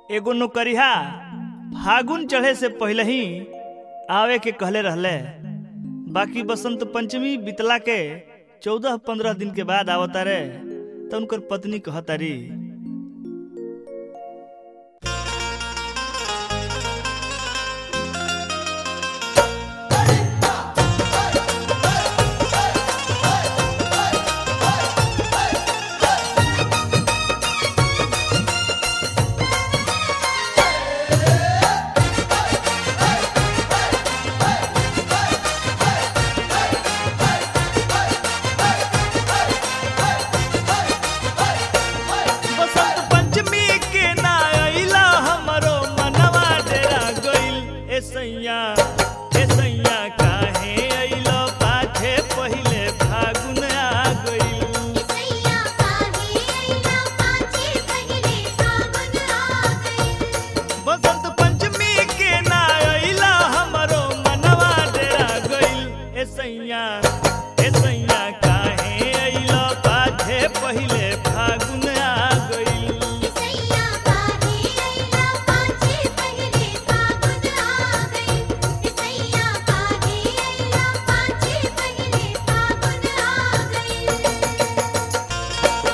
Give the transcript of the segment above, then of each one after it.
एगो नौकरिया फागुन चढ़े से पहले ही आवे के कहले रहले बाकी बसंत पंचमी बितला के चौदह पंद्रह दिन के बाद आवता रे तो उनकर पत्नी कहतारी बसंत पंचमी के ना अइला हमरो मनवा डेरा गइल ए सैया ए सैया काहे अइलो पाछे पहिले फागुन आ गइल सैया काहे अइला पाछे पहिले फागुन आ गइल बसंत पंचमी के ना अइला हमरो मनवा डेरा गइल ए सैया ए सैया काहे अइलो पाछे पहिले फागुन आ गइल सैया काहे अइला पाछे पहिले फागुन आ गइल सैया काहे अइला पाछे पहिले फागुन आ गइल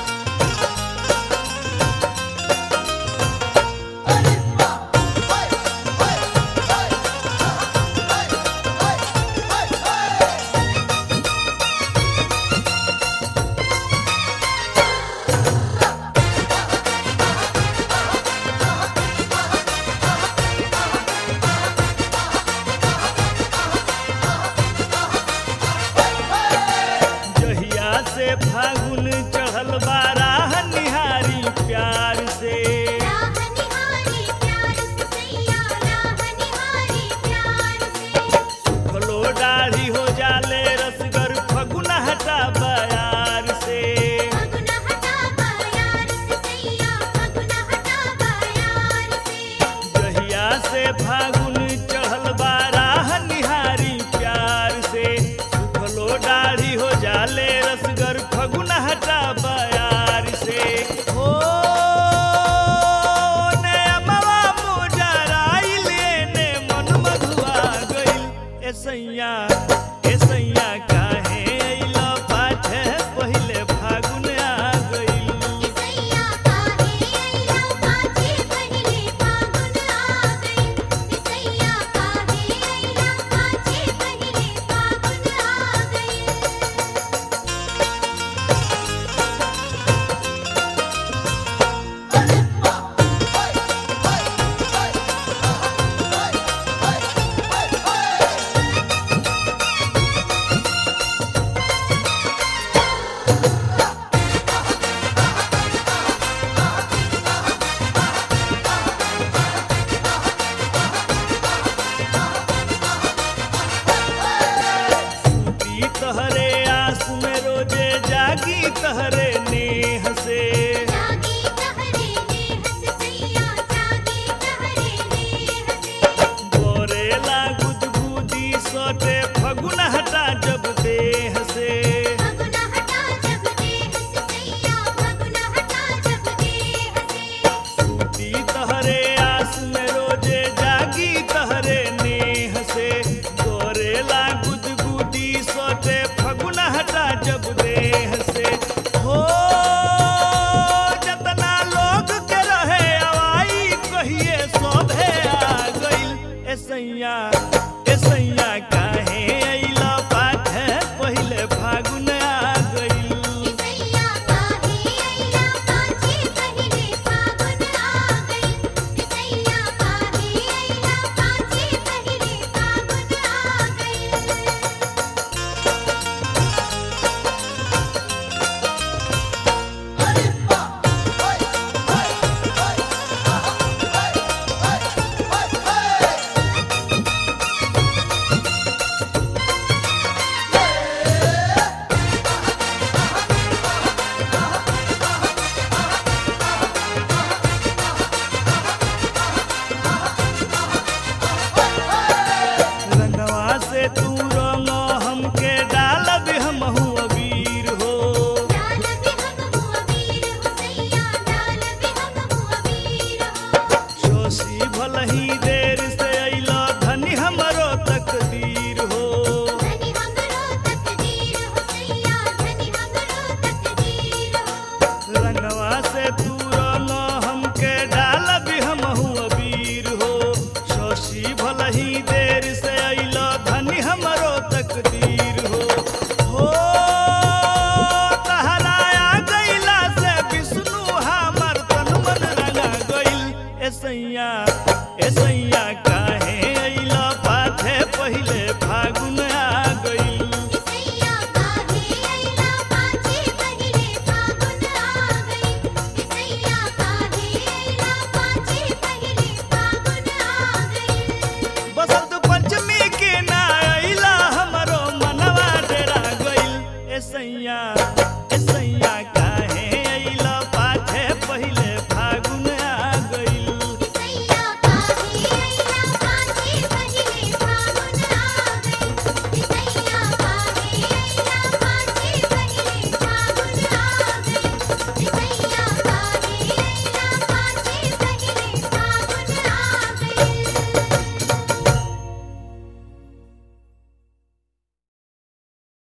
जहिया से फागुन चढ़ल बाराह निहारी प्यार से राह निहारी प्यार से सैया राह निहारी प्यार से फलो दाढ़ी हो जाले रसगर फगुन हटा बयार से फगुन हटा प्यार से सैया फगुन हटा प्यार से जहिया से फागुन चढ़ल बाराह निहारी प्यार से फलो दाढ़ी हो जाले रसगर फगुन हटा बयार से हो ने अमवा मोजराइल ने मन मधुआ गइल ए सैया ए सैया काहे अइला पाछे पहिले फागुन आ गइल सैया काहे अइला पाछे पहिले फागुन आ गइल सैया काहे अइला पाछे पहिले फागुन आ गइल सूती तहरे आस में रोजे जागी तहरे नेह से जागी कहरे नेह से सैया जागी कहरे नेह से गोरेला गुदगुदी सोटे फगुन हटा जब देह से फगुन हटा जब देह से सैया फगुन हटा जब देह से सूती तहरे आस में रोजे जागी तहरे नेह से गोरेला गुदगुदी सोटे फगुन हटा जब देह से हो सैया